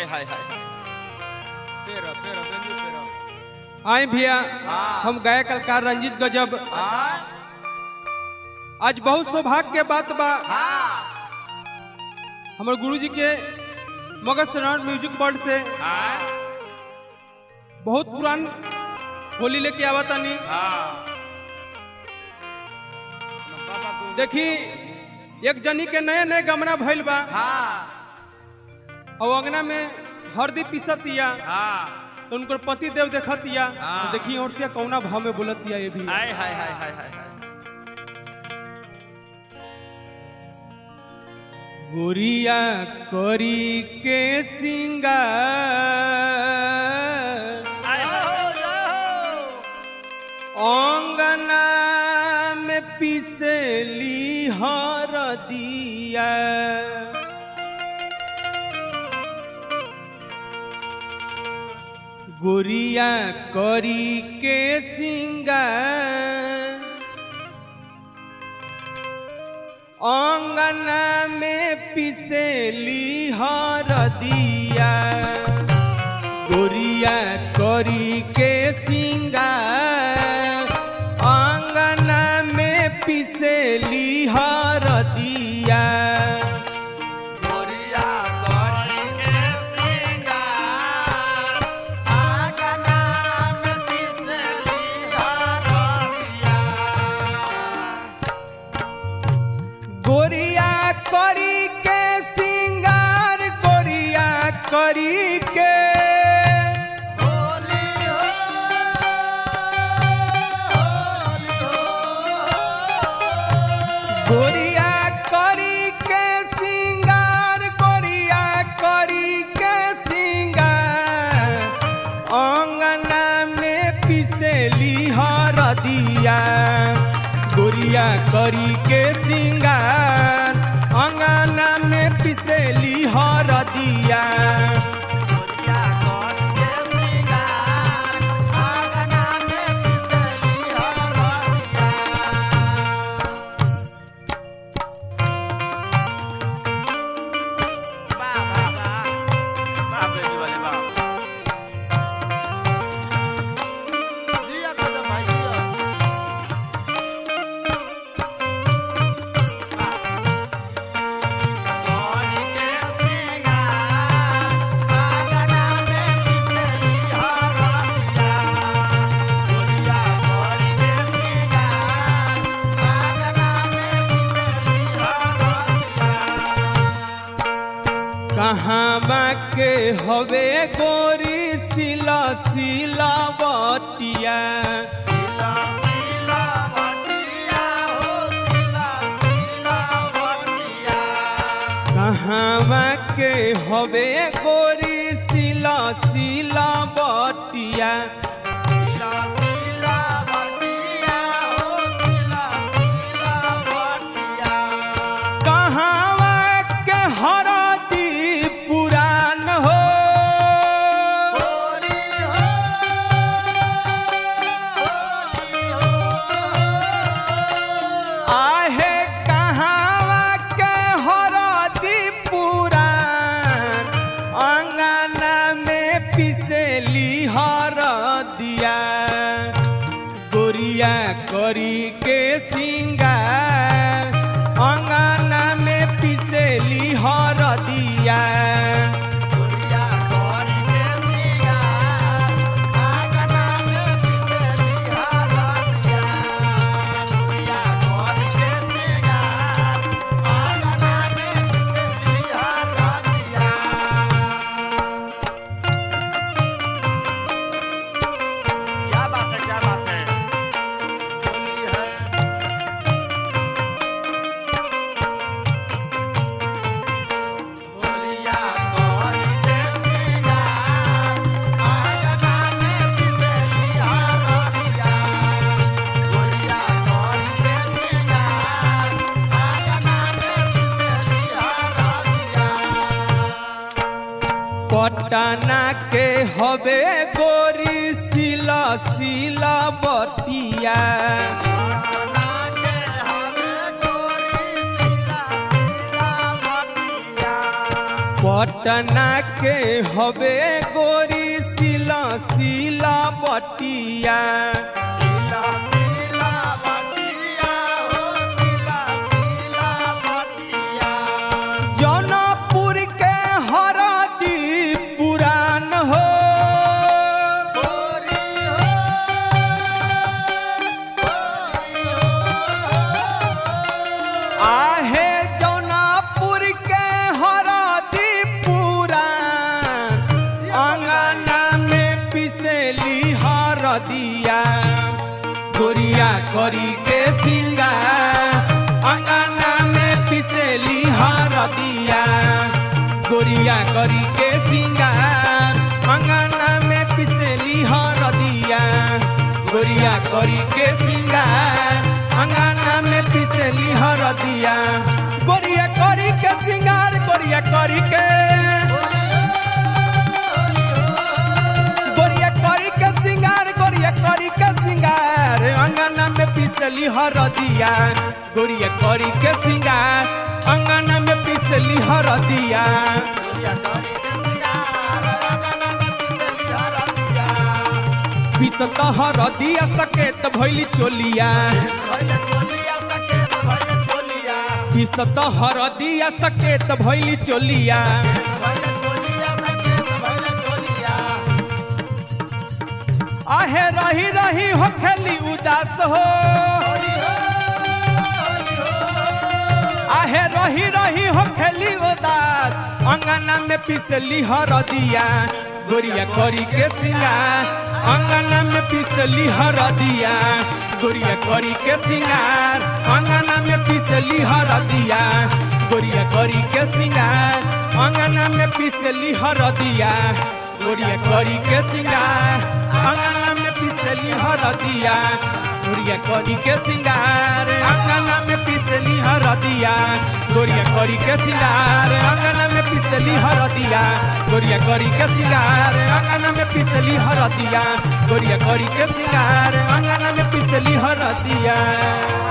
हाय हाय पेरो पेरो बेंजू पेरो आए भैया हाँ। हम गायक कलाकार रंजीत गजब हाँ आज बहुत सौभाग्य के बात बा हाँ हमारे गुरु जी के मगध शरण म्यूजिक बोर्ड से हाँ बहुत पुरान होली लेके आवा तानी हाँ बाबा को देखी एक जनी के नए नए गमना भइल बा हाँ और अंगना में हरदी पीसतिया हाँ तो उनकर पति देव देखतिया हाँ। तो देखी औरतिया कौना भाव में बोलतिया ये भी हाय हाय हाय हाय हाय हाय गोरिया करी के सिंगार हाय हाय अंगना में पिसली हरदिया गोरिया करी के सिंगार अंगना में पिसली हरदिया गोरिया करी के सिंगार अंगना में पिसली हरदिया गोरिया करी के सिंगार आगना में पिसली हरदिया गोरिया करी के सिंगार गोरिया करी के होली हो होली हो गोरिया करी के सिंगार गोरिया करी के सिंगार अंगना में पिसली हरदिया गोरिया करी के सिंगार अंगना में पिसली हरदिया गोरिया करी के सिंगार आगना में पिसली हरदिया वाह वाह वाह वाह बेटी वाले वाह जिया कदम भाई जिया करी के सिंगार आगना में पिसली हरदिया गोरिया करी के सिंगार आगना में पिसली हरदिया कहाँ के हवे गोरी सिला सिला बटिया सिला सिला बटिया हो सिला सिला बटिया कहाँ के हवे गोरी सिला सिला बटिया सिला सिला बटिया हो सिला सिला बटिया कहाँ के हरदी पुरान हो होली हो होली हो आहे कहाँ के हरदी पुरान अंगना में पिसली हरदिया गोरिया करी के सिंगार अंगना में पिसली हरदिया गोरिया करी के सिंगार आगना में पिसली हरदिया गोरिया करी के सिंगार आगना में पिसली हरदिया क्या बात है क्या बात है होली है होलिया करी के सिंगार आगना में पिसली हरदिया होलिया करी के सिंगार आगना में पिसली हरदिया पटना के हवे गोरी सिला सिला बटिया पटना के हवे गोरी सिला सिला बटिया पटना के हवे गोरी सिला सिला बटिया सिला सिला बटिया हो सिला सिला बटिया जौनपुर के हरदी पुरान हो गोरी हो गोरी हो आहे जौनपुर के हरदी पुरान अंगना में पिसेली हरदिया गोरिया करी के सिंगार अंगना में पिसेली हरदिया गोरिया करी के सिंगार अंगना में पिसेली हरदिया गोरिया करी के सिंगार अंगना में पिसेली हरदिया गोरिया करी के सिंगार गोरिया करी के गोरिया करी के सिंगार गोरिया करी के सिंगार अंगना में पिसली हरदिया गोरिया करी के सिंगार अंगना में पिसली हरदिया गोरिया करी के सिंगार अंगना में पिसली हरदिया पिसत हरदिया सकेत भइली चोलिया भइले चोलिया सकेत भइले चोलिया पिसत हरदिया सकेत भइली चोलिया भइले चोलिया सकेत भइले चोलिया आहे रही रही हो खेली उदास हो आहे रही रही हो खेली उदास अंगना में पिसली हरदिया गोरिया करी के सिंगार अंगना में पिसली हरदिया गोरिया करी के सिंगार अंगना में पिसली हरदिया गोरिया करी के सिंगार अंगना में पिसली हरदिया गोरिया करी के सिंगार अंगना में पिसली हरदिया गोरिया करी के सिंगार अंगना में पिसली हरदिया गोरिया करी के सिंगार अंगना में पिसली हरदिया गोरिया करी के सिंगार अंगना में पिसली हरदिया गोरिया करी के सिंगार अंगना में पिसली हरदिया